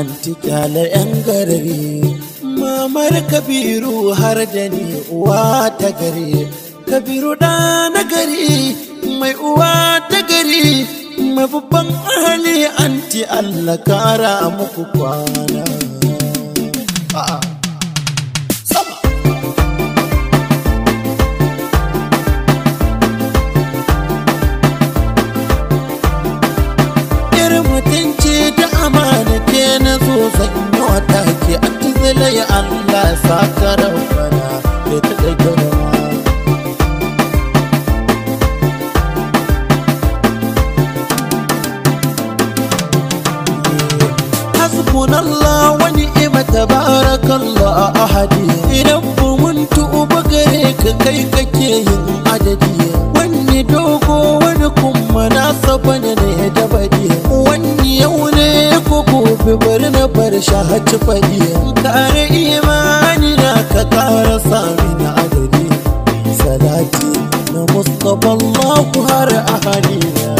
anti kyale yan garari mamar kabiru har da ni uwa ta gari kabiru da na gari mai uwa ta gari mai babban ahali anti allah kara muku kwana A'a. Sama. Irin mutunci da amana ke na zo zan yi wata ke a tuzilai Allah saka rabbana da ta ɗaga rawa. hasbunallah wa ni'ma tabarakallah ahadi idan mun tuba gare ka kai kake yin adadi wani dogo wani kuma na saba ne da badi wani yau ne ko gobe bari na bar shahaci fadi kare imani na ka kara sami na adadi salati na mustafa Allah har ahadi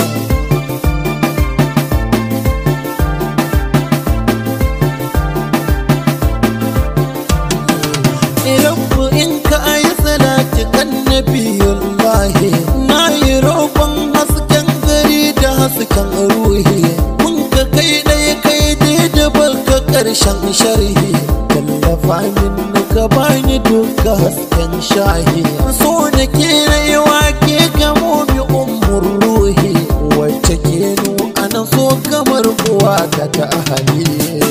Rabbu in ka ayi salati kan nabiyullahi na yi roƙon hasken gari da hasken ruhi mun ka kai ɗaya kai dai da balka ƙarshen sharhi tallafa min ka bani duka hasken shahi so da ke rayuwa ke gamo mi umur ruhi wacce ke nu ana so kamar uwa ta ta ahali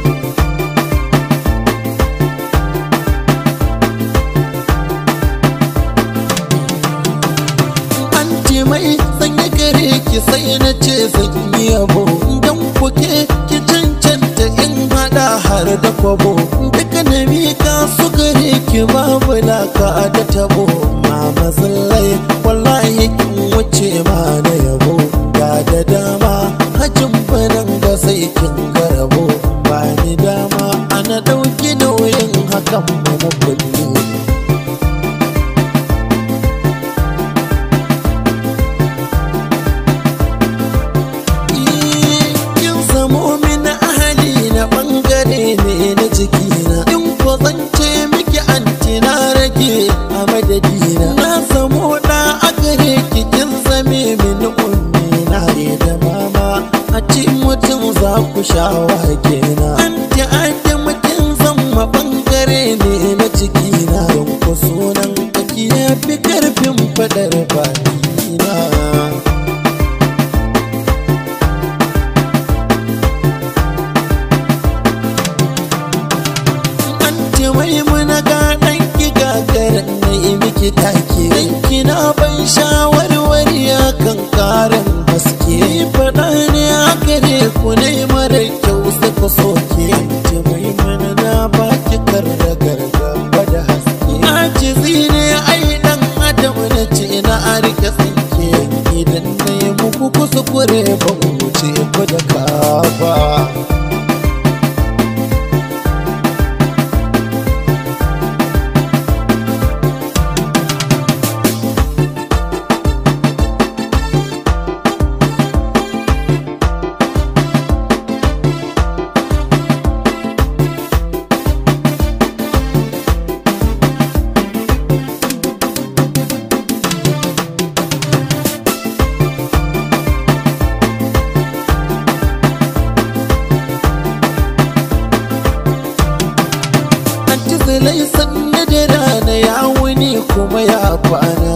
ce mai sanya gare ki sai na ce zan yi yabo dan kuke ki cancanta in hada har da kwabo duka na mika su gare ki babu laka da tabo mama zallai wallahi kin wuce ma na yabo ga da dama hajin banan ga sai kin garabo ba ni dama ana dauki nauyin hakan mana kulle kin samu min ahali na bangare ne na jikina in ko zance miki anti na rage a madadina na samu da a gare ki kin zame min ummi na ne da mama a ci mutum za ku sha wake na anti anti mutum zama bangare ne na jikina don ku sunan kaki ya fi karfin fadar bakina ce mai muna ga ɗanki gagarin na yi miki take ɗanki na ban shawarwari a kan ƙarin haske faɗa ne a gare ku ne mara kyau suka soke ce mai muna na baki karra gargaba da haske na ce zine ai ɗan adam na ce na a rike tsinke idan na yi muku kuskure ban wuce ku da kafa Anti zalai sanna da rana ya wuni kuma ya kwana